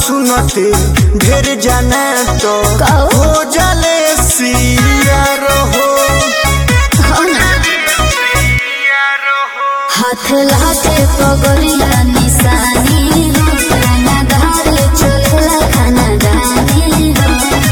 सुनते ढेर जाना तो कहो। हो जाले सिया रहो हाथ लाते पगड़िया निशानी हो खाना धार चोला खाना दानी हो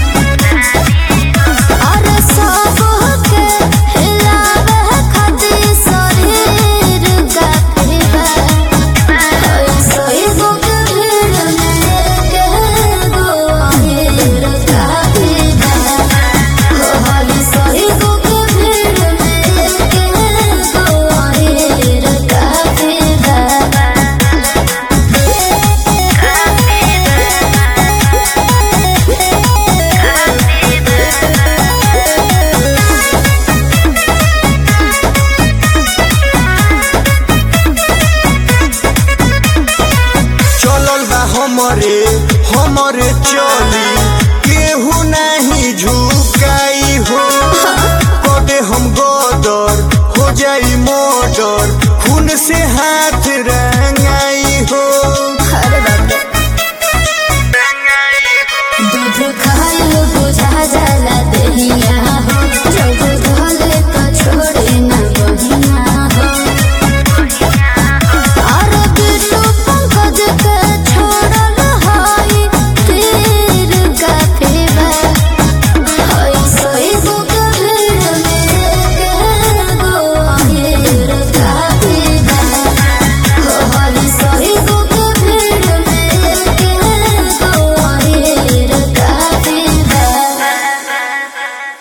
और सब के हिलावे खातिर शरीर का फिरा सोई बुक भीड़ में के गो अमीर का फिरा हो हरी सोई बुक भीड़ में के गो अमीर का फिरा चलल बा हमरे हमरे चली केहू नहीं झुकाई हो कदे हम गदर हो जाई मर्डर खून से हाथ